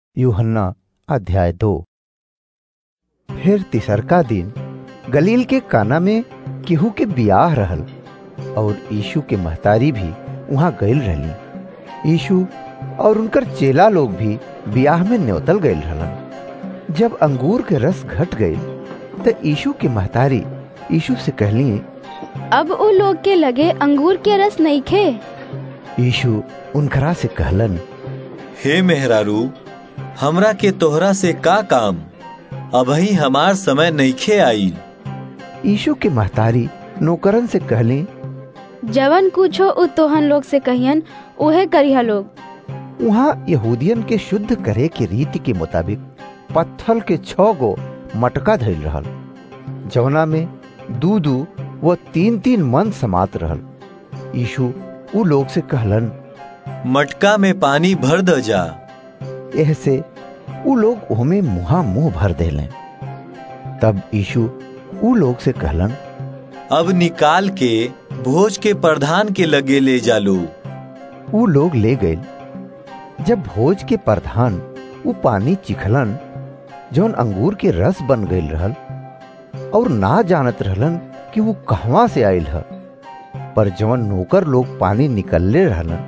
यूहन्ना अध्याय दो फिर तिसरका दिन गलील के काना में केहू के बियाह रहल और यीशु के महतारी भी वहां गईल रहली यीशु और उनकर चेला लोग भी बियाह में न्योतल गईल रहलन जब अंगूर के रस घट गईल त यीशु के महतारी यीशु से कहली अब उ लोग के लगे अंगूर के रस नइखे यीशु उनकरा से कहलन हे मेहरारू हमरा के तोहरा से का काम अबही हमार समय नइखे आई यीशु के महतारी नौकरन से कहली जवन कुछो उ तोहन लोग से कहियन उहे करिहा लोग वहाँ यहूदियन के शुद्ध करे के रीति के मुताबिक पत्थल के छह गो मटका धइल रहल जवना में दू दू व तीन तीन मन समात रहल यीशु उ लोग से कहलन मटका में पानी भर द जा एह से उ लोग ओमे मुहा मुंह भर देले तब यीशु उ लोग से कहलन अब निकाल के भोज के प्रधान के लगे ले जा लो उ लोग ले गए जब भोज के प्रधान उ पानी चिखलन जौन अंगूर के रस बन गईल रहल और ना जानत रहलन कि वो कहवा से आयल ह पर जवन नौकर लोग पानी निकलले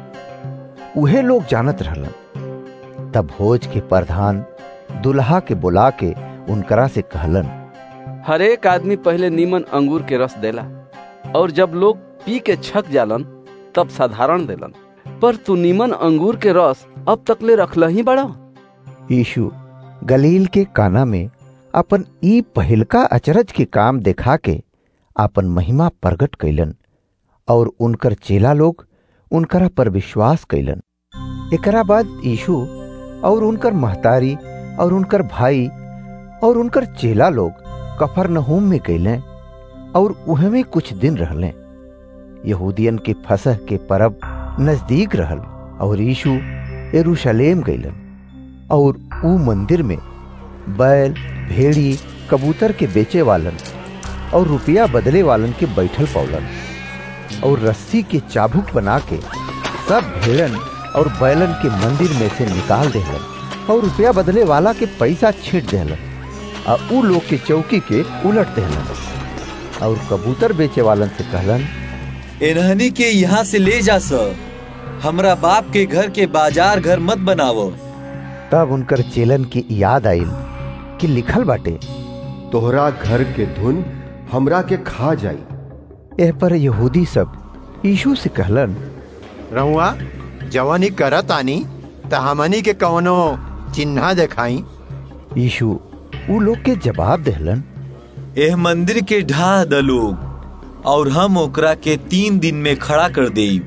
रहलन उहे लोग जानत रहलन तब भोज के प्रधान दुल्हा के बुला के उनकरा से कहलन हर एक आदमी पहले नीमन अंगूर के रस देला और जब लोग पी के छक जालन तब साधारण देलन पर तू नीमन अंगूर के रस अब तक ले रखल ही बड़ा यीशु गलील के काना में अपन ई पहिलका अचरज के काम देखा के अपन महिमा प्रकट कैलन और उनकर चेला लोग उनकरा पर विश्वास कैलन एकरा बाद यीशु और उनकर महतारी और उनकर भाई और उनकर चेला लोग कफरनहूम में कैले और उहे में कुछ दिन रहले यहूदियन के फसह के परब नजदीक रहल और यीशु यरूशलेम गईलन और ऊ मंदिर में बैल भेड़ी कबूतर के बेचे वालन और रुपया बदले वालन के बैठल पौलन और रस्सी के चाबुक बना के सब भेड़न और बैलन के मंदिर में से निकाल देहलन और रुपया बदले वाला के पैसा छीट देहलन आ ऊ लोग के चौकी के उलट देहलन और कबूतर बेचे वालन से कहलन इन्हनी के यहाँ से ले जा सर हमरा बाप के घर के बाजार घर मत बनावो तब उनकर चेलन की याद आइल कि लिखल बाटे तोहरा घर के धुन हमरा के खा जाई एह पर यहूदी सब यीशु से कहलन रहुआ जवानी करत आनी त हमनी के कवनो चिन्हा देखाई यीशु ऊ लोग के जवाब देहलन एह मंदिर के ढाह द लोग और हम ओकरा के तीन दिन में खड़ा कर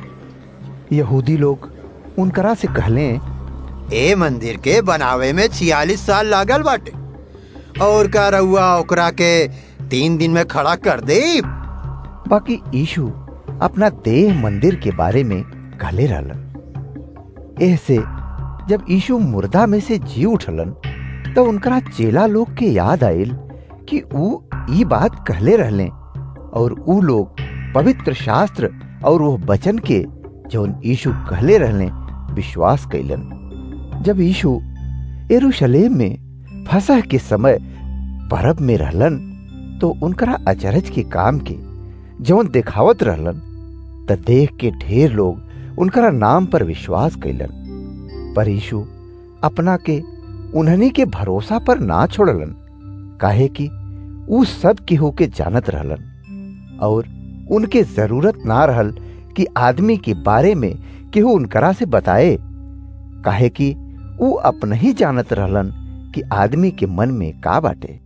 देब यहूदी लोग उनकरा से कहले ए मंदिर के बनावे में छियालीस साल लागल बाटे और का रहुआ ओकरा के तीन दिन में खड़ा कर दे बाकी यीशु अपना देह मंदिर के बारे में कहले रहलन एह से जब यीशु मुर्दा में से जी उठलन तो उनकरा चेला लोग के याद आयल कि ऊ ई बात कहले रहले और ऊ लोग पवित्र शास्त्र और वो वचन के जौन यीशु कहले रहले विश्वास कैलन जब यीशु यरूशलेम में फसह के समय परब में रहलन तो उनकरा अचरज के काम के जौन देखावत रहलन त देख के ढेर लोग उनकरा नाम पर विश्वास कैलन पर यीशु अपना के उन्हनी के भरोसा पर ना छोड़लन काहे कि ऊ सब केहू के जानत रहलन और उनके जरूरत ना रहल कि आदमी के बारे में केहू उनकरा से बताए काहे कि ऊ अपना ही जानत रहलन कि आदमी के मन में का बाटे